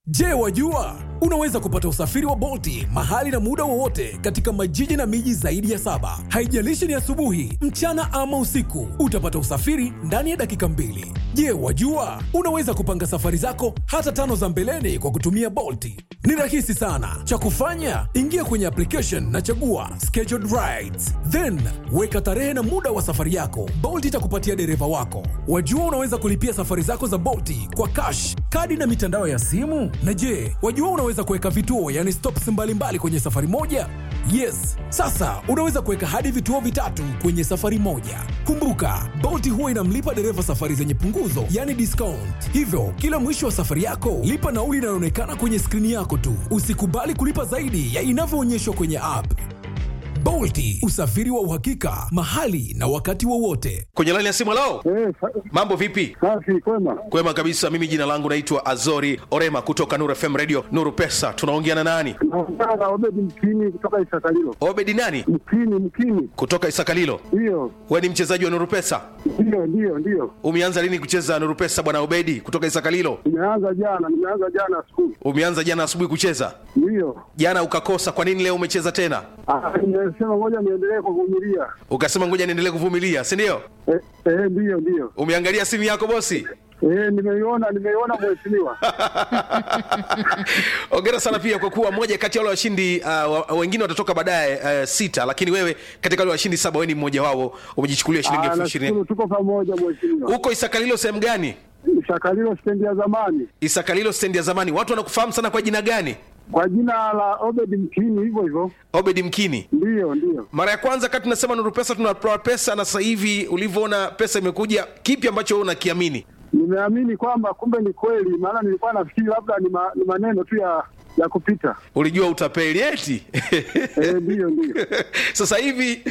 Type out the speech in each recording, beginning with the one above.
Je, wajua unaweza kupata usafiri wa Bolti mahali na muda wowote katika majiji na miji zaidi ya saba. Haijalishi ni asubuhi, mchana ama usiku, utapata usafiri ndani ya dakika mbili. Je, wajua unaweza kupanga safari zako hata tano za mbeleni kwa kutumia Bolti? Ni rahisi sana. Cha kufanya, ingia kwenye application na chagua scheduled rides, then weka tarehe na muda wa safari yako. Bolt itakupatia dereva wako. Wajua unaweza kulipia safari zako za Bolti kwa cash, kadi na mitandao ya simu. Na je, wajua unaweza kuweka vituo, yani stops mbalimbali kwenye safari moja? Yes, sasa unaweza kuweka hadi vituo vitatu kwenye safari moja. Kumbuka, Bolt huwa inamlipa dereva safari zenye punguzo, yani discount. Hivyo kila mwisho wa safari yako lipa nauli inayoonekana kwenye skrini yako tu. Usikubali kulipa zaidi ya inavyoonyeshwa kwenye app. Bolti, usafiri wa uhakika mahali na wakati wowote. kwenye laini ya simu lao Eh, sa- mambo vipi safi kwema. kwema kabisa mimi jina langu naitwa azori orema kutoka nuru fm radio nuru pesa tunaongea na nani Naongea na Obedi Mkini kutoka Isakalilo. obedi nani Mkini, Mkini, kutoka isakalilo ndiyo we ni mchezaji wa nuru pesa ndiyo ndiyo ndiyo. umeanza lini kucheza nuru pesa bwana obedi kutoka isakalilo Nimeanza jana, nimeanza jana skulu, umeanza jana asubuhi kucheza ndiyo. jana ukakosa kwa nini leo umecheza tena Ah, Nimesema ngoja niendelee kuvumilia. ukasema ngoja niendelee kuvumilia si ndio Eh, eh, ndiyo ndiyo. umeangalia simu yako bosi Eh, nimeiona nimeiona mheshimiwa. ongera sana pia kwa kuwa moja kati ya wale washindi uh, wa- wengine watatoka baadaye uh, sita lakini wewe katika wale washindi saba wewe ni mmoja wao umejichukulia shilingi Ah, elfu ishirini nashukuru tuko pamoja mheshimiwa. huko isakalilo sehemu gani Isakalilo stendi ya zamani isakalilo stendi ya zamani watu wanakufahamu sana kwa jina gani kwa jina la Obedi Mkini, hivyo hivyo. obedi mkini Ndiyo ndiyo. mara ya kwanza kati tunasema nuru pesa tunatoa pesa na sasa hivi ulivyoona pesa imekuja kipi ambacho wewe unakiamini Nimeamini kwamba kumbe ni kweli, maana nilikuwa nafikiri labda ni, ma, ni maneno tu ya ya kupita. ulijua utapeli eti Eh, ndiyo ndiyo. sasa hivi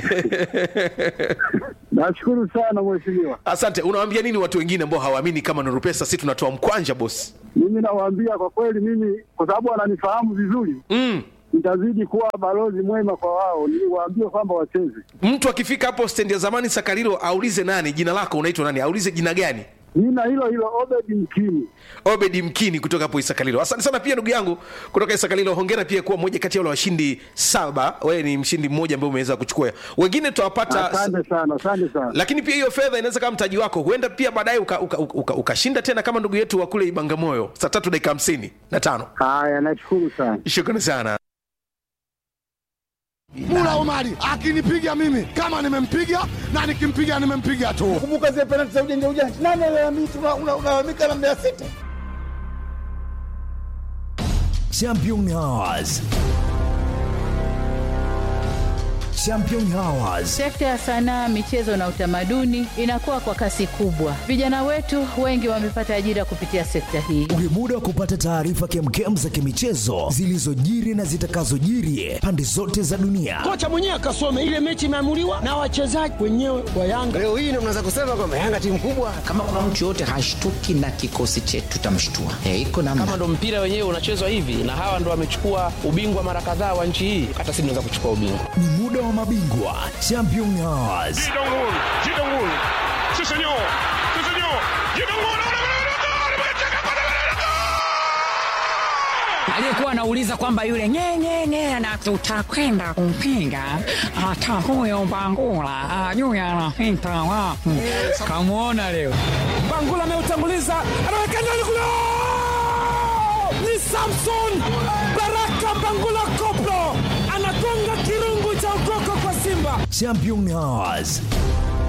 Nashukuru sana mheshimiwa. asante unawaambia nini watu wengine ambao hawaamini kama nuru pesa si tunatoa mkwanja bosi Mimi nawaambia kwa kweli, mimi kwa sababu wananifahamu vizuri, mm. nitazidi kuwa balozi mwema kwa wao, niwaambie kwamba wacheze. mtu akifika hapo stendi ya zamani sakarilo aulize nani jina lako unaitwa nani aulize jina gani Jina hilo hilo Obedi Mkini. obedi mkini kutoka hapo isakalilo asante sana pia ndugu yangu kutoka isakalilo hongera pia kuwa moja kati ya wale washindi saba wewe ni mshindi mmoja ambaye umeweza kuchukua wengine tutawapata Asante sana, asante sana. lakini pia hiyo fedha inaweza kama mtaji wako huenda pia baadaye ukashinda uka, uka, uka, ukashinda tena kama ndugu yetu wa kule ibangamoyo saa tatu dakika hamsini na tano Haya, nashukuru sana. shukrani sana Mula Omari akinipiga mimi kama nimempiga na nikimpiga nimempiga tu. kumbuka zile penalti za ujanja ujanja. Nani alalamika? Una- una- Unalalamika na Mbeya City. Champion Hours. Champion Hours. Sekta ya sanaa, michezo na utamaduni inakuwa kwa kasi kubwa. Vijana wetu wengi wamepata ajira kupitia sekta hii. Ni muda wa kupata taarifa kemkem za kimichezo zilizojiri na zitakazojiri pande zote za dunia. kocha mwenyewe akasome ile mechi imeamuliwa na wachezaji wenyewe wa Yanga. Leo hii ndio mnaweza kusema kwamba Yanga timu kubwa. kama kuna mtu yoyote hashtuki na kikosi chetu tutamshtua e, iko namna kama ndo mpira wenyewe unachezwa hivi na hawa ndo wamechukua ubingwa mara kadhaa wa nchi hii hata si tunaweza kuchukua ubingwa Ni muda wa mabingwa Champion Hours. aliyekuwa anauliza kwamba yule nyenyenye na tutakwenda kumpinga hata huyo Bangula ajui anapita wapi. Kamwona leo Bangula ameutanguliza, anaweka ndani kule, ni Samson Baraka Bangula Koplo anagonga kirungu cha ukoko kwa Simba. Champion Hours.